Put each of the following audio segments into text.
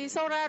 Mai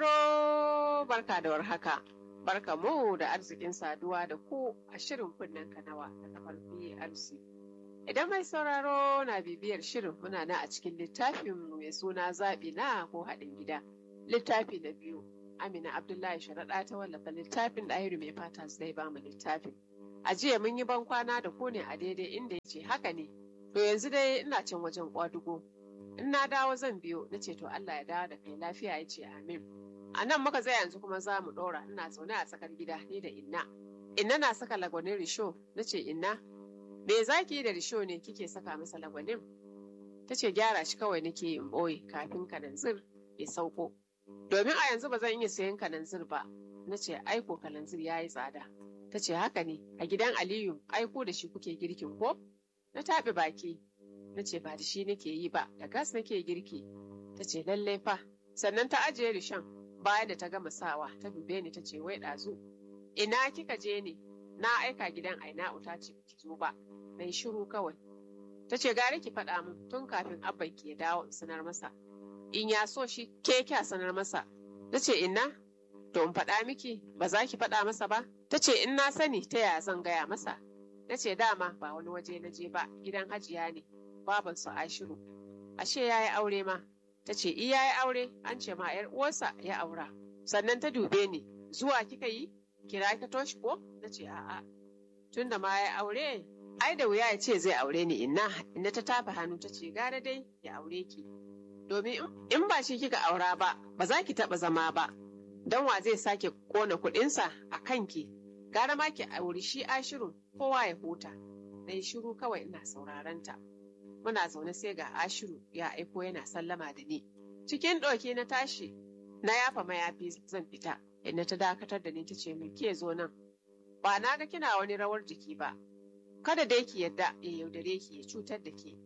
sauraro barka da warhaka. Barka mu da arzikin saduwa da ku a shirin kunnen kanawa da kafar BRC. Idan mai sauraro na bibiyar shirin muna na a cikin littafin mai suna zaɓi na ko haɗin gida. Littafi na biyu. Amina Abdullahi Sharaɗa ta wallafa littafin ɗahiru mai fata zai ba mu littafin. A jiya mun yi ban kwana da ku ne a daidai inda ya ce haka ne. To yanzu dai ina can wajen ƙwadugo. In na dawo zan biyo na ce to Allah ya dawo da kai lafiya ya ce amin. A nan muka zai yanzu kuma za mu ɗora ina zaune a tsakar gida ni da inna. Inna na saka lagwanin risho na ce inna. Me za ki yi da risho ne kike saka masa lagwanin? Ta ce gyara shi kawai nake yin ɓoye kafin kananzir ya sauko. Domin a yanzu ba zan iya sayan kananzir ba. Na ce aiko kananzir ya yi tsada. Ta ce haka ne a gidan Aliyu aiko da shi kuke girkin ko? Na taɓe baki. Na ce ba da shi nake yi ba da gas nake girki. Ta ce lallai fa. Sannan ta ajiye rishon bayan da ta gama sawa ta dube ni ta ce wai ɗazu. Ina kika je ne? Na aika gidan Aina'u ta ce ki zo ba. Na yi shiru kawai. Ta ce gari ki faɗa min tun kafin abban ki ya dawo in sanar masa. In ya so shi ke kya sanar masa. Na ce inna to in faɗa miki ba za ki faɗa masa ba. Ta ce in na sani ta yaya zan gaya masa. Na ce dama ba wani waje na je ba gidan hajiya ne baban su Ashiru. Ashe ya yi aure ma. Ta ce i ya yi aure an ce ma ‘yar uwarsa ya aura. Sannan ta dube ni zuwa kika yi kira ka toshi ko? Na ce a'a. Tun da ma ya yi aure ai da wuya ya ce zai aure ni inna inna ta tafa hannu ta ce gara dai ya aure ki. Domin in ba shi kika aura ba ba za ki taɓa zama ba. Don wa zai sake kona kuɗinsa a kanki gara ma ki auri shi ashiru kowa ya huta. Na yi shiru kawai ina sauraron ta. Muna zaune sai ga ashiru ya aiko yana sallama da ni. Cikin ɗauki na tashi na yafa mayafi zan fita. Inna ta dakatar da ni ta ce min ke zo nan. Ba na ga kina wani rawar jiki ba. Kada dai ki yadda ya yaudare ki ya cutar da ke.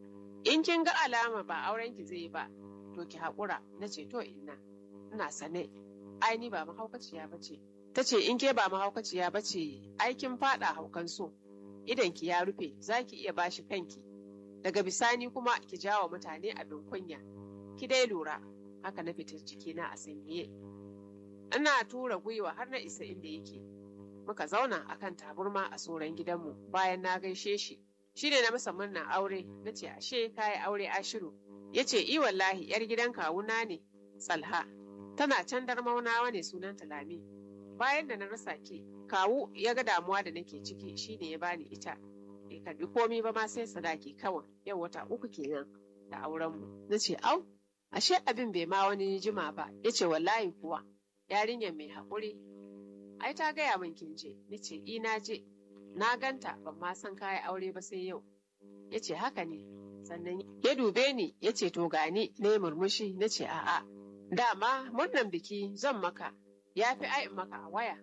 In kin ga alama ba auren ki zai ba, to ki haƙura na ce to inna. Ina sane. Ai ni ba mahaukaciya ba ce. Ta ce in ke ba mahaukaciya ba ce, ai kin faɗa haukan so. Idan ki ya rufe, za ki iya bashi kanki. Daga bisani kuma ki jawo mutane abin kunya. Ki dai lura, haka na fitar jikina a sanyaye. Ina tura gwiwa har na isa inda yake. Muka zauna a kan taburma a tsoron gidanmu bayan na gaishe shi. Shi ne na masa murnar aure, na ce ashe kayi aure ashiru. Ya ce i wallahi yar gidan kawuna ne, Salha. Tana can darmaunawa ne sunan Lami. Bayan da na rasa ke, kawu ya ga damuwa da nake ciki shi ne ya bani ita. Bai karbi komi ba ma sai sadaki kawai, yau wata uku kenan da aurenmu. Na ce au, ashe abin bai ma wani jima ba, ya ce wallahi kuwa, yarinyar mai haƙuri. Ai ta gaya min kin je, na ce i na je, na ganta ban ma san kayan aure ba sai yau. Ya ce haka ne, sannan ya dube ni ya ce to gani na yi murmushi na ce a'a. Dama murnan biki zan maka, ya fi ai maka a waya.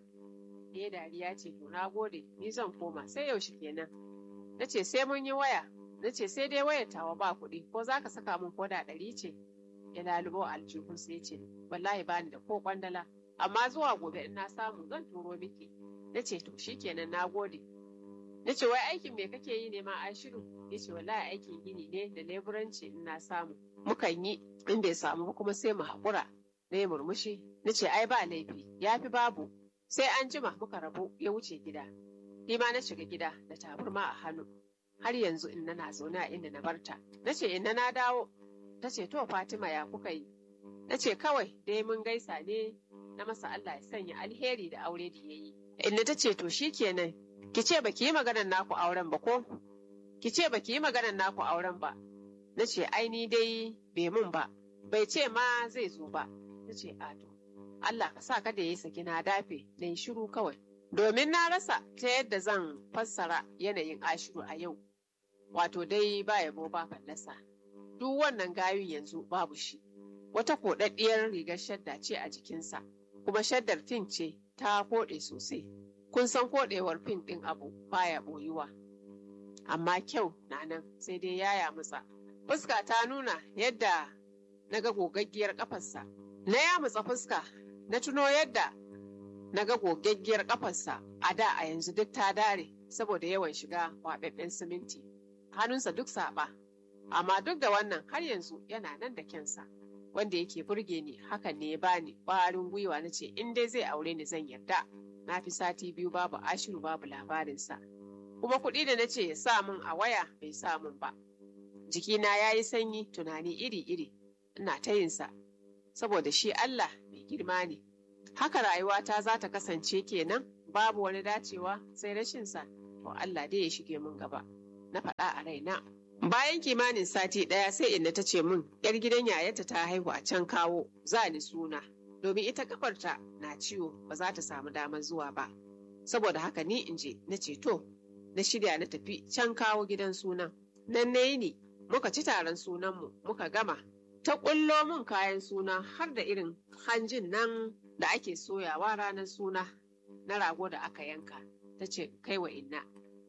Ya dariya ce to na gode, ni zan koma sai yaushe kenan. Na ce sai mun yi waya, na ce sai dai wayar tawa ba kuɗi ko za ka saka min koda ɗari ce. Ya lalubo aljihun sai ce wallahi bani da ko kwandala, amma zuwa gobe in na samu zan turo miki. Na ce to shikenan na gode. Na ce wai aikin me kake yi ne ma Ashiru? Ya ce wallahi aikin gini ne da leburanci in na samu. Mukan yi in bai samu ba kuma sai mu haƙura. Na yi murmushi. Na ce ai ba laifi ya fi babu. Sai an jima muka rabu ya wuce gida. Ni ma na shiga gida da taburma a hannu. Har yanzu in na zaune a inda na barta. Na ce inna na dawo. Ta ce to Fatima ya kuka yi. Na ce kawai dai mun gaisa ne na masa Allah ya sanya alheri da aure da ya yi. Inna ta ce to shikenan ki ce baki yi maganar naku auren ba ko? Ki ce baki yi maganar naku auren ba. Na ce ai ni dai bai mun ba. Bai ce ma zai zo ba. Na ce a to. Allah ka sa kada ya yi saki na dafe na yi shiru kawai. Domin na rasa ta yadda zan fassara yanayin ashiru a yau. Wato dai ba yabo ba fallasa. Duk wannan gayun yanzu babu shi. Wata koɗaɗɗiyar rigar shadda ce a jikinsa, kuma shaddar fin ce ta koɗe sosai. Kun san koɗewar fin ɗin abu baya ɓoyuwa. Amma kyau na nan sai dai yaya mutsa. Fuska ta nuna yadda na ga gogaggiyar ƙafarsa. Na ya mutsa fuska, na tuno yadda na ga gogaggiyar ƙafarsa a da a yanzu duk ta dare saboda yawan shiga kwaɓaɓɓen siminti. Hannunsa duk saɓa, amma duk da wannan har yanzu yana nan da kyansa. wanda yake burge ni hakan ne ya bani ƙwarin gwiwa na ce in dai zai aure ni zan yarda na fi sati biyu babu ashiru babu labarinsa kuma kuɗi da na ce ya sa min a waya bai sa min ba jikina ya yi sanyi tunani iri-iri ina ta yinsa saboda shi Allah mai girma ne haka rayuwata za ta kasance kenan babu wani dacewa sai rashinsa to Allah dai ya shige min gaba na faɗa a raina bayan kimanin sati ɗaya sai inna ta ce min yar gidan yayata ta haihu a can kawo za ni suna domin ita kafarta na ciwo ba za ta samu damar zuwa ba saboda haka ni in je na ce to na shirya na tafi can kawo gidan sunan nan na yi ni muka ci taron sunanmu muka gama ta ƙullo min kayan suna har da irin hanjin nan da ake soyawa ranar suna na rago da aka yanka ta ce kai wa inna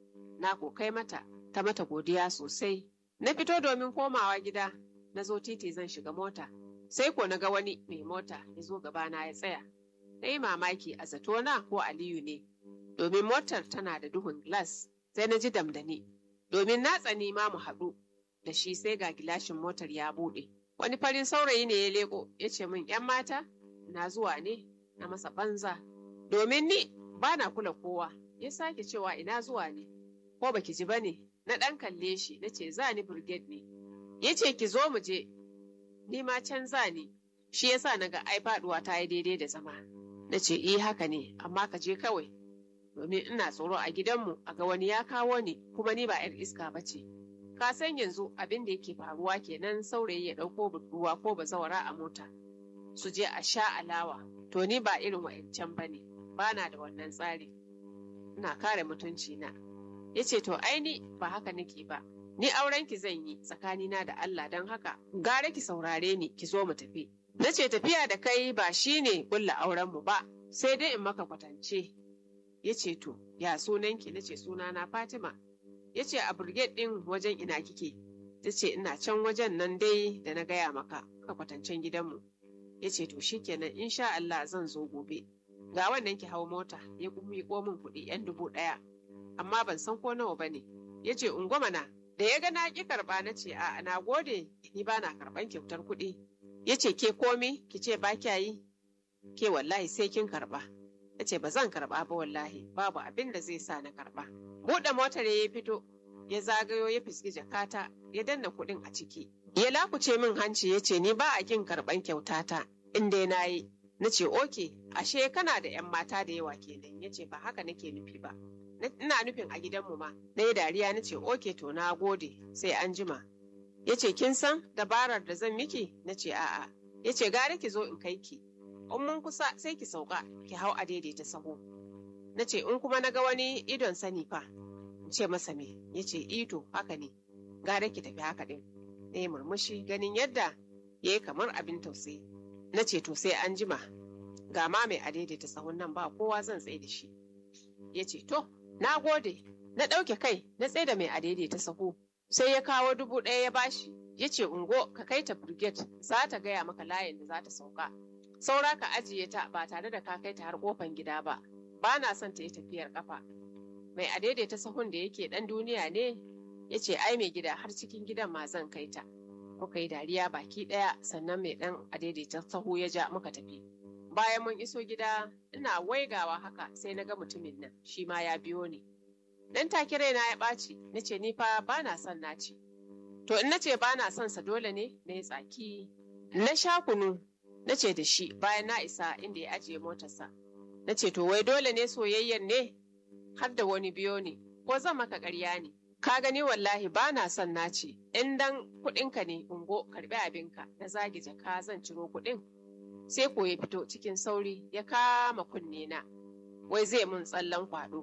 na ko kai mata ta mata godiya sosai na fito domin komawa gida na zo titi zan shiga mota sai ko na ga wani mai mota ya zo gabana ya tsaya na yi mamaki a zatona ko aliyu ne domin motar tana da duhun glass sai na ji damdani domin na tsani ma mu haɗu da shi sai ga gilashin motar ya buɗe wani farin saurayi ne ya leko ya ce min ‘yan mata na zuwa ne na masa banza domin ni ba na kula kowa ya sake cewa ina zuwa ne ko baki ji ba ne na ɗan kalle shi na ce za ni brigade ne ya ce ki zo mu je ni ma can za ni shi yasa na ga ai faɗuwa ta yi daidai da zama na ce eh haka ne amma ka je kawai domin ina tsoro a gidanmu a ga wani ya kawo ni kuma ni ba 'yar iska ba ce ka san yanzu abin da yake faruwa kenan saurayi ya ɗauko budurwa ko bazawara a mota su je a sha alawa to ni ba irin wa'ancan ba ne ba na da wannan tsari ina kare mutunci na ya ce to aini ba haka nake ba ni auren ki zan yi tsakanina da Allah don haka gara ki saurare ni ki zo mu tafi na ce tafiya da kai ba shine kulla auren mu ba sai dai in maka kwatance ya ce to ya sunanki na ce sunana Fatima ya ce a brigade ɗin wajen ina kike ta ce ina can wajen nan dai da na gaya maka ka kwatancen gidanmu ya ce to shikenan insha Allah zan zo gobe ga wannan ki hau mota ya miƙo min kuɗi yan dubu ɗaya amma ban san ko nawa bane ya ce na da ya ga na ƙi karɓa na ce a na gode ni ba na karɓan kyautar kuɗi ya ce ke komi ki ce ba kya yi ke wallahi sai kin karɓa ya ce ba zan karɓa ba wallahi babu abin da zai sa na karɓa buɗe motar ya fito ya zagayo ya fiski jakata ya danna kuɗin a ciki ya lakuce min hanci ya ce ni ba a kin karɓan kyautata in dai na yi na ce oke ashe kana da 'yan mata da yawa kenan ya ce ba haka nake nufi ba ina nufin a gidanmu ma na yi dariya na ce oke to na gode sai an jima ya ce kin san dabarar da zan miki na ce a'a ya ce gare ki zo in kai ki in mun kusa sai ki sauka ki hau a daidaita saho na ce in kuma na ga wani idon sani fa in ce masa me ya ce ito haka ne gare ki tafi haka din na yi murmushi ganin yadda ya yi kamar abin tausayi na ce to sai an jima ga ma mai a daidaita sahun nan ba kowa zan tsaye da shi ya ce to na gode na ɗauke kai na tsaye da mai a daidaita sahu sai ya kawo dubu ɗaya ya bashi ya ce ungo ka kai ta brigade za ta gaya maka layin da za ta sauka saura ka ajiye ta ba tare da ka kai ta har kofan gida ba ba na son ta yi tafiyar kafa mai a daidaita sahun da yake ɗan duniya ne ya ce ai mai gida har cikin gidan ma zan kai ta muka yi dariya baki ɗaya sannan mai ɗan a daidaita sahu ya ja muka tafi bayan mun iso gida ina waigawa haka sai na ga mutumin nan shi ma ya biyo ni dan take raina ya ɓaci na ce ni fa ba na son naci to in na ce ba na son sa dole ne na yi tsaki na sha kunu na ce da shi bayan na isa inda ya ajiye motarsa na ce to wai dole ne soyayyen ne har da wani biyo ne ko zan maka ƙarya ne ka gani wallahi ba na son naci in dan kuɗinka ne ungo karɓi abinka na zagi jaka zan ciro kuɗin sai ko ya fito cikin sauri ya kama kunne na wai zai mun tsallan kwado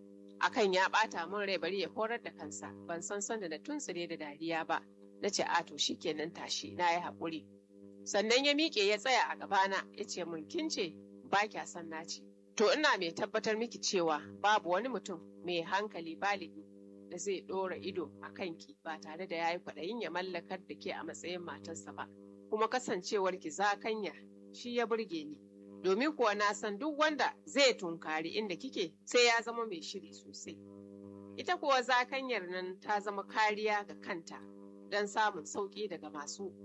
akan ya bata mun rai bari ya horar da kansa ban san sanda na tuntsire da dariya ba na ce a to shikenan tashi na yi haƙuri sannan ya miƙe ya tsaya a gabana ya ce mun kin ce ba kya son naci to ina mai tabbatar miki cewa babu wani mutum mai hankali baligi da zai ɗora ido a kanki ba tare da ya yi kwaɗayin ya mallakar da ke a matsayin matarsa ba kuma kasancewarki zakanya shi ya burge ni domin kuwa na san duk wanda zai tunkari inda kike sai ya zama mai shiri sosai ita kuwa zakanyar nan ta zama kariya ga kanta don samun sauƙi daga masu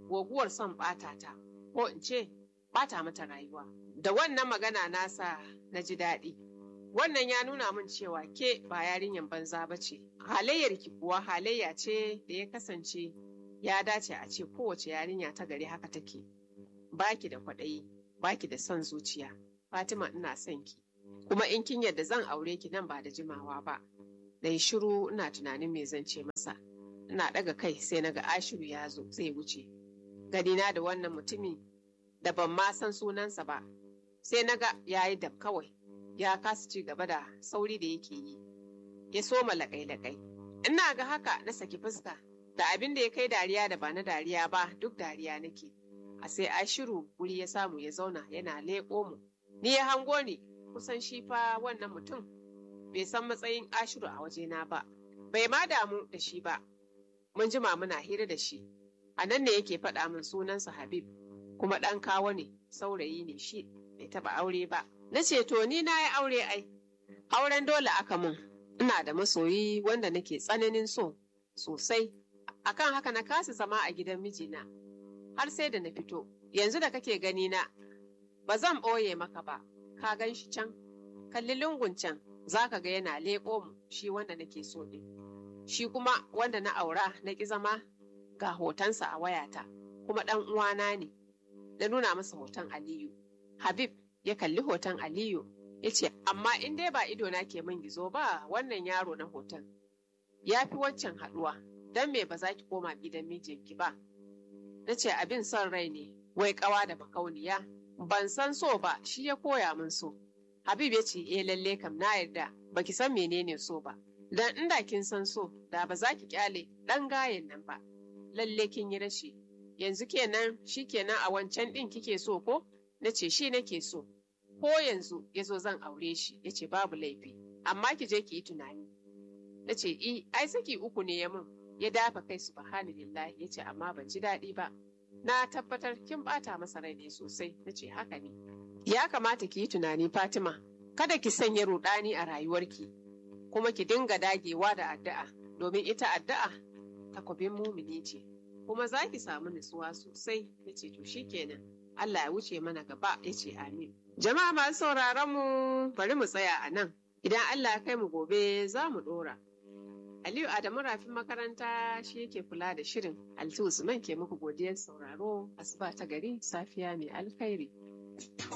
guguwar son ɓata ta ko in ce ɓata mata rayuwa da wannan magana nasa na ji daɗi wannan ya nuna min cewa ke ba yarinyan banza ba ce halayyar ki kuwa halayya ce da ya kasance ya dace a ce kowace yarinya ta gari haka take baki da kwaɗayi baki da son zuciya fatima ina son ki kuma in kin yadda zan aure ki nan ba da jimawa ba da yi shiru ina tunanin me zan ce masa ina ɗaga kai sai na ga ashiru ya zo zai wuce ganina da wannan mutumi da ban ma san sunansa ba sai na ga ya yi dab kawai ya kasa ci gaba da sauri da yake yi ya soma laƙai-laƙai ina ga haka na saki fuska da abin da ya kai dariya da ba na dariya ba duk dariya nake a sai ashiru wuri ya samu ya zauna yana leƙo mu ni ya hango ni kusan shi fa wannan mutum bai san matsayin ashiru a wajena ba bai ma damu da shi ba mun jima muna hira da shi a nan ne yake faɗa min sunansa habib kuma ɗan kawo ne saurayi ne shi bai taɓa aure ba na ce to ni na yi aure ai auren dole aka mun ina da masoyi wanda nake tsananin so sosai akan haka na kasa zama a gidan mijina har sai da na fito yanzu da kake gani na ba zan ɓoye maka ba ka gan shi can kalli lungun can za ka ga yana leƙo mu shi wanda nake so ɗin shi kuma wanda na aura na ƙi zama ga hotonsa a wayata kuma ɗan uwana ne na nuna masa hoton aliyu habib ya kalli hoton aliyu ya ce amma in dai ba idona ke min gizo ba wannan yaro na hoton ya fi waccan haɗuwa don me ba za ki koma gidan mijinki ba na ce abin son rai ne wai ƙawa da makauniya ban san so ba shi ya koya min so habib ya ce eh lalle kam na yarda baki san menene so ba dan inda kin san so da ba za ki kyale ɗan gayen nan ba lalle kin yi rashi yanzu kenan shi kenan a wancan ɗin kike so ko na ce shi nake so ko yanzu ya zo zan aure shi ya ce babu laifi amma ki je ki yi tunani na ce i ai saki uku ne ya min ya dafa kai subhanallahi ya ce amma ban ji daɗi ba na tabbatar kin bata masa rai ne sosai na ce haka ne ya kamata ki yi tunani fatima kada ki sanya rudani a rayuwarki kuma ki dinga dagewa da addu'a domin ita addu'a takwabin mumini ce kuma za ki samu nutsuwa sosai ya ce to shikenan Allah ya wuce mana gaba ya ce amin jama'a masu sauraron mu bari mu tsaya a nan idan Allah ya kai mu gobe za mu dora Aliyu Adamu rafin makaranta shi yake kula da shirin Altu Usman ke muku godiyar sauraro asuba ta gari safiya mai alkhairi